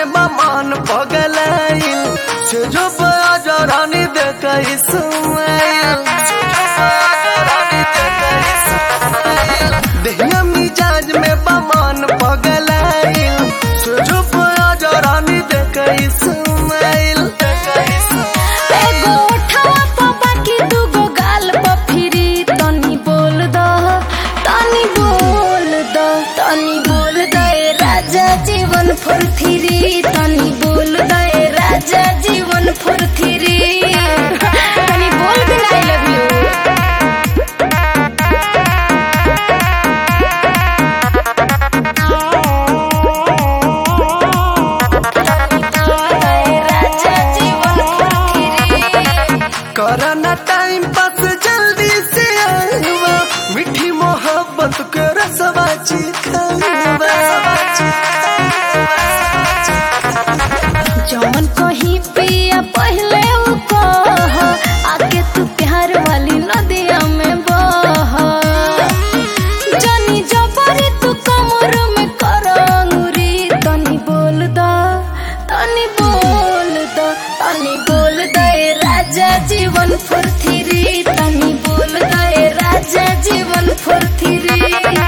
में बमान पगलाइल से जो बजा रानी देख इस्माइल देहिया मिजाज में बमान पगलाइल से जो बजा रानी देख इस्माइल एगो ओठवा प बाकी दूगो गाल प फिरी तनी बोल द तनी बोल द तनी बोल द ए राजा जीवन फुरथिरी तनी बोल द ए राजा जीवन फुरथिरी तनी बोल दे आई लव यू राजा जीवन फुरथिरी करना टाइम पास जल्दी से आवा मीठी मोहब्बत के रसवा चिखावा जौन कहीं पिया पहले उ कह आके तू प्यार वाली नदिया में बह जनी जबरी तू कमर में कर अंगुरी तनी बोल द तनी बोल द तनी बोल द ए राजा जीवन फुरथिरी तनी बोल द ए राजा जीवन फुरथिरी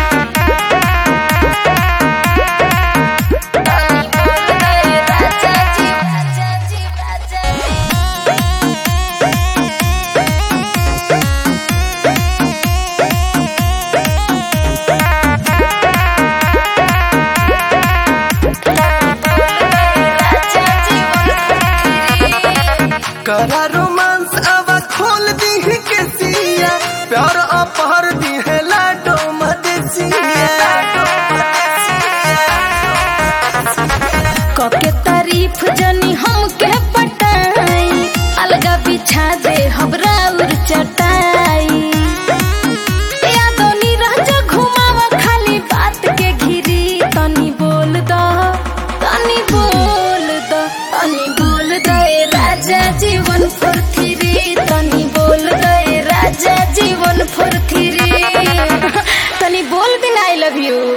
करा रोमांस अब खोल दी है के सिया प्यार अपहर दी है लाडो मदेसिया कके तारीफ जनी हमके पटाई अलगा बिछा दे हमरा उर चटाई यादो नीरज घुमावा खाली बात के घिरी तनी बोल द तनी बोल द तनी बोल द ए राजा जीवन फुरथिरी तनी बोल द ए राजा जीवन फुरथिरी तनी बोल दिन आई लव यू